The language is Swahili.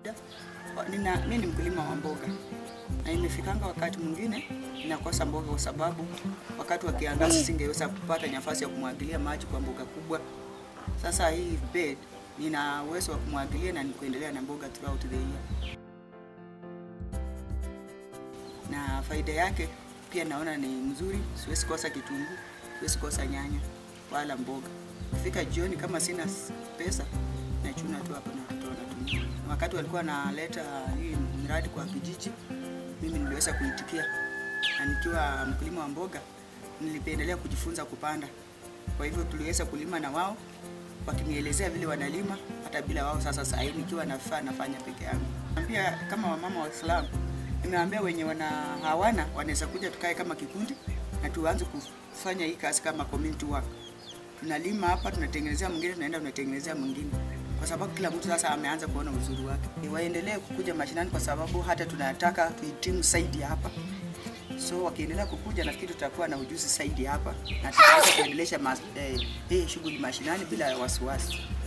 faida. Nina, mi ni mkulima wa mboga na imefikanga wakati mwingine ninakosa mboga kwa sababu wakati wa kiangazi singeweza kupata nafasi ya kumwagilia maji kwa mboga kubwa. Sasa hii bed nina uwezo wa kumwagilia na nikuendelea na mboga throughout the year, na faida yake pia naona ni mzuri. Siwezi kosa kitunguu, siwezi kosa nyanya wala mboga. Kufika jioni kama sina pesa nachuna tu hapo na watoto wanatumia. Wakati walikuwa naleta hii mradi kwa kijiji, mimi niliweza kuitikia, na nikiwa mkulima wa mboga nilipendelea kujifunza kupanda. Kwa hivyo tuliweza kulima na wao wakinielezea vile wanalima, hata bila wao. Sasa saa hii nikiwa nafaa nafanya peke yangu. Pia kama wamama wa Islam nimeambia wenye wana hawana wanaweza kuja tukae kama kikundi na tuanze kufanya hii kazi kama community work. Tunalima hapa, tunatengenezea mwingine, tunaenda tunatengenezea mwingine, kwa sababu kila mtu sasa ameanza kuona uzuri wake. Waendelee kukuja mashinani, kwa sababu hata tunataka tuhitimu zaidi hapa. So wakiendelea kukuja, nafikiri tutakuwa na ujuzi zaidi hapa na tutaweza kuendelesha mas- eh, hii shughuli mashinani bila wasiwasi.